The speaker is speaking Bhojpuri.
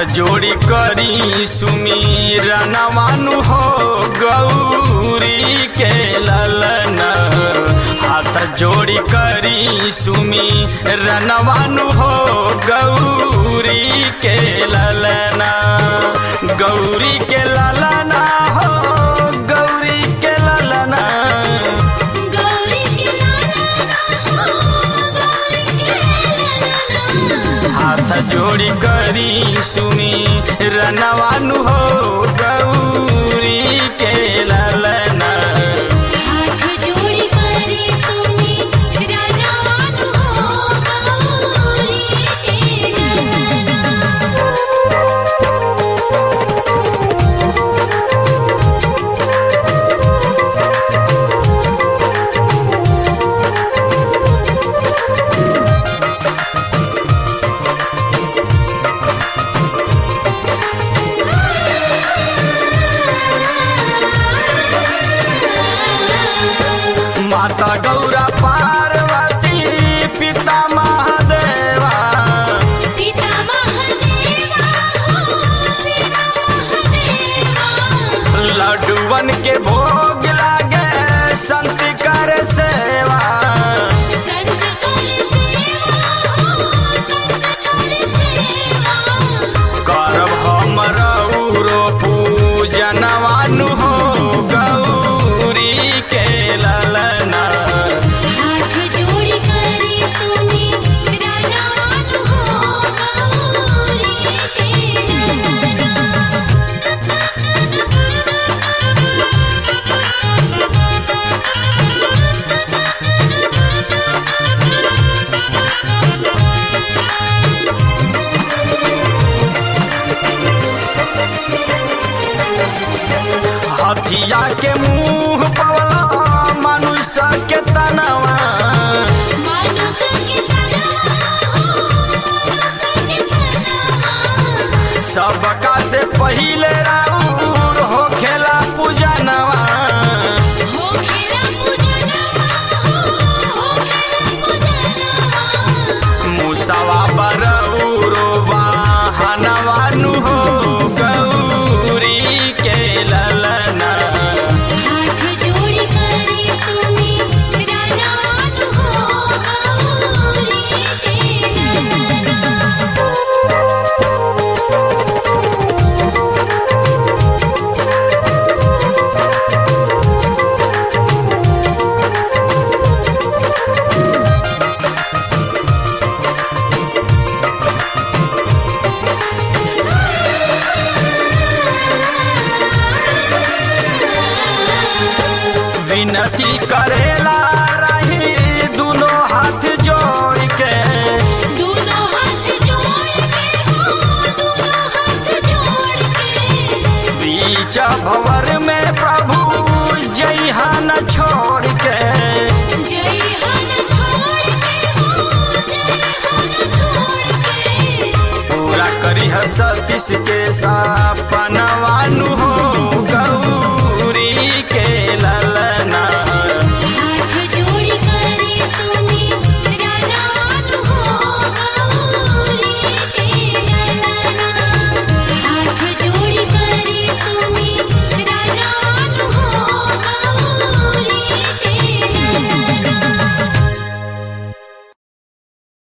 जोड़ी करी सुमीरनवानु हो गौरी के ललन हाथ जोड़ी करी सुमीरनवानु हो गौरी के ललना गौरी के ललना हो गौरी के ललना गौरी के लालना हो गौरी के लालना हाथ जोड़ी करी सुमी रनवानु हो गौरी के ललना हाथ जोड़ी करी सुमी रनवानु हो गौरी के लालना माता गौरा पार्वती पिता महादेवा पिता महादेवा हो पिता महादेवा लड्डुवन के भोग लागे संत कर सेवा संत कर सेवा हो संत कर सेवा करब हम रौरो पूजनवानु हो गौरी के ललना हाथ जोड़ी करी सुमी रनवानु हो गौरी के लालना हथिया के मुंह पवला मनुष्य के तनवा मानुष के तनवा हो मानुष के तनवा सबका से पहिले राउर हो खेला पूजनवा हो खेला पूजनवा हो खेला पूजनवा मुसवा बरौरो वाहनवानु हो गौरी के ललना हाथ जोड़ी करी सुमी रनवानु हो गौरी के लालना विनती करेला रही दोनों हाथ जोड़ के दोनों हाथ जोड़ के हो दोनों हाथ जोड़ के बीच भवर में प्रभु जइहा न छोड़ के जय हन छोड़ के हो जय हन छोड़ के पूरा करी सतीश के साथ